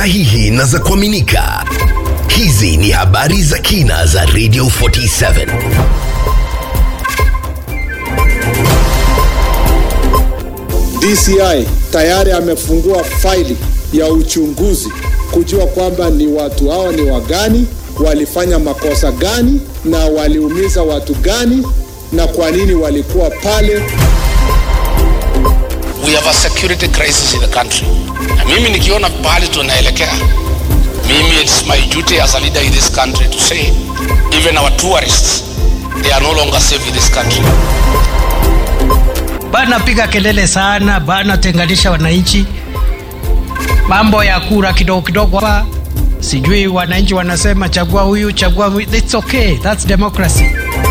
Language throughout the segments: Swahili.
sahihi na za kuaminika. Hizi ni habari za kina za Radio 47. DCI tayari amefungua faili ya uchunguzi kujua kwamba ni watu hao ni wagani, walifanya makosa gani na waliumiza watu gani na kwa nini walikuwa pale. We have a security crisis in the country. Na mimi nikiona pahali tunaelekea, mimi it's my duty as a leader in this country to say even our tourists they are no longer safe in this country. bana piga kelele sana bana tenganisha wananchi mambo ya kura kidogo kidogo hapa sijui wananchi wanasema chagua huyu chagua huyu it's okay that's democracy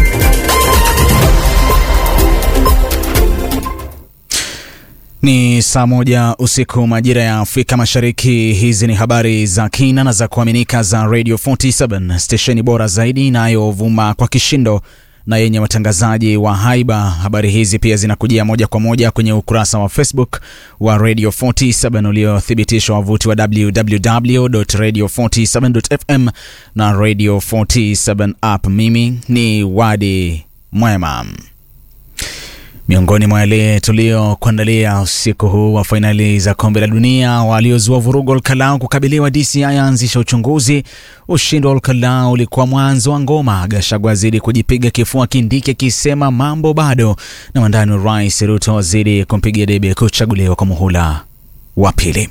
Ni saa moja usiku majira ya Afrika Mashariki. Hizi ni habari za kina na za kuaminika za Radio 47 stesheni bora zaidi inayovuma kwa kishindo na yenye watangazaji wa haiba. Habari hizi pia zinakujia moja kwa moja kwenye ukurasa wa Facebook wa Radio 47 uliothibitishwa wavuti wa www.radio47.fm na Radio 47 app. Mimi ni Wadi Mwema. Miongoni mwa yale tuliokuandalia usiku huu wa fainali za kombe la dunia, waliozua vurugu Olkalau kukabiliwa, DCI yaanzisha uchunguzi. Ushindi wa Olkalau ulikuwa mwanzo wa ngoma. Gachagua azidi kujipiga kifua, Kindiki akisema mambo bado, na wandani wa rais Ruto wazidi kumpigia debe kuchaguliwa kwa muhula wa pili.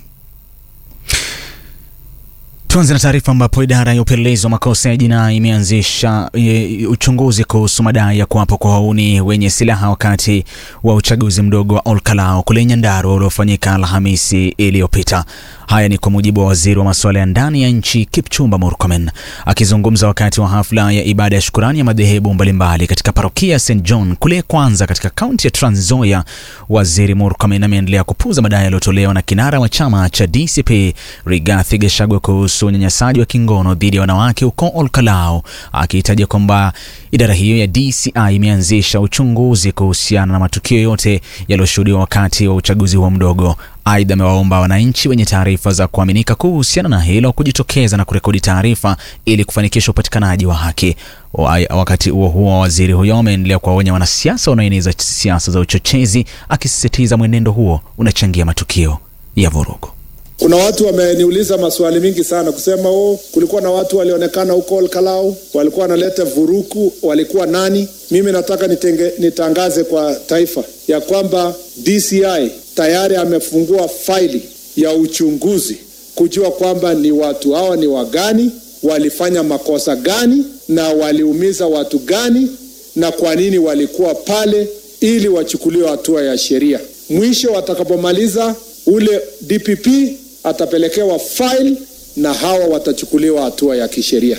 Tuanze na taarifa ambapo idara ya upelelezi wa makosa ya jinai imeanzisha e, uchunguzi kuhusu madai ya kuwapo kwa wauni wenye silaha wakati wa uchaguzi mdogo wa Olkalau kule Nyandarua uliofanyika Alhamisi iliyopita. Haya ni kwa mujibu wa waziri wa masuala ya ndani ya nchi Kipchumba Murkomen akizungumza wakati wa hafla ya ibada ya shukurani ya madhehebu mbalimbali katika parokia ya St John kule Kwanza katika kaunti ya Trans Nzoia. Waziri Murkomen ameendelea kupuuza madai yaliyotolewa na kinara wa chama cha DCP Rigathi Gachagua kuhusu unyanyasaji wa kingono dhidi ya wanawake huko Olkalau, akihitaja kwamba idara hiyo ya DCI imeanzisha uchunguzi kuhusiana na matukio yote yaliyoshuhudiwa wakati wa uchaguzi huo mdogo. Aidha, amewaomba wananchi wenye taarifa za kuaminika kuhusiana na hilo kujitokeza na kurekodi taarifa ili kufanikisha upatikanaji wa haki. Wa- Wakati huo huo, waziri huyo ameendelea kuwaonya wanasiasa wanaoeneza siasa za uchochezi, akisisitiza mwenendo huo unachangia matukio ya vurugu. Kuna watu wameniuliza maswali mingi sana kusema oh, kulikuwa na watu walionekana huko Olkalau walikuwa wanaleta vuruku, walikuwa nani? Mimi nataka nitenge, nitangaze kwa taifa ya kwamba DCI tayari amefungua faili ya uchunguzi kujua kwamba ni watu hawa ni wagani, walifanya makosa gani na waliumiza watu gani na kwa nini walikuwa pale ili wachukuliwe hatua ya sheria. Mwisho watakapomaliza ule DPP atapelekewa file na hawa watachukuliwa hatua ya kisheria.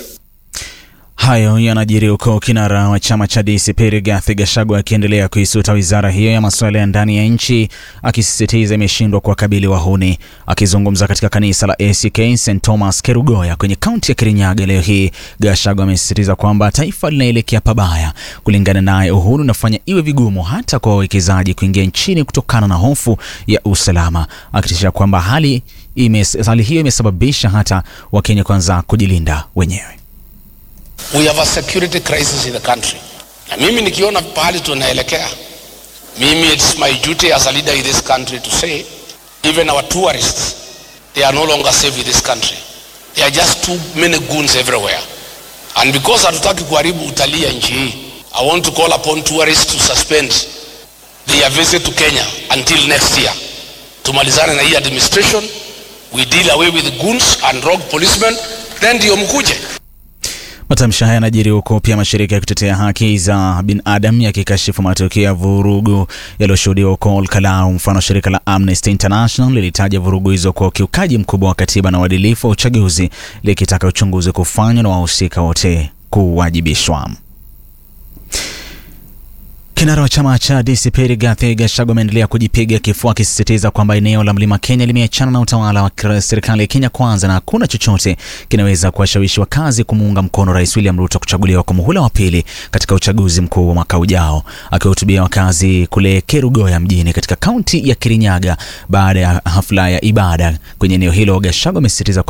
Hayo yanajiri huko kinara wa chama cha DCP Rigathi Gachagua akiendelea kuisuta wizara hiyo ya masuala ya ndani ya nchi, akisisitiza imeshindwa kuwakabili wahuni. Akizungumza katika kanisa la ACK St Thomas Kerugoya kwenye kaunti ya Kirinyaga leo hii, Gachagua amesisitiza kwamba taifa linaelekea pabaya. Kulingana naye, uhuru unafanya iwe vigumu hata kwa wawekezaji kuingia nchini kutokana na hofu ya usalama, akitishia kwamba hali, ime, hali hiyo imesababisha hata Wakenya kwanza kujilinda wenyewe. We have a security crisis in the country. Na mimi nikiona pahali tunaelekea, mimi it's my duty as a leader in this country to say even our tourists they are no longer safe in this country. There are just too many goons everywhere. And because hatutaki kuharibu utalii ya nchi hii, I want to call upon tourists to suspend their visit to Kenya until next year. Tumalizane na hii administration, we deal away with goons and rogue policemen, then ndio mkuje. Matamshi haya yanajiri huku pia mashirika ya kutetea haki za binadamu yakikashifu matukio ya vurugu yaliyoshuhudiwa huko Olkalau. Mfano, shirika la Amnesty International lilitaja vurugu hizo kwa ukiukaji mkubwa wa katiba na uadilifu wa uchaguzi, likitaka uchunguzi kufanywa na wahusika wote kuwajibishwa. Kinara wa chama cha DCP Rigathi Gachagua ameendelea kujipiga kifua akisisitiza kwamba eneo la Mlima Kenya limeachana na utawala wa serikali ya Kenya Kwanza na hakuna chochote kinaweza kuwashawishi wakazi kumuunga mkono Rais William Ruto kuchaguliwa kwa muhula wa pili katika uchaguzi mkuu wa mwaka ujao. Akiwahutubia wakazi kule Kerugoya mjini katika kaunti ya Kirinyaga baada ya hafla ya ibada kwenye eneo hilo, Gachagua amesisitiza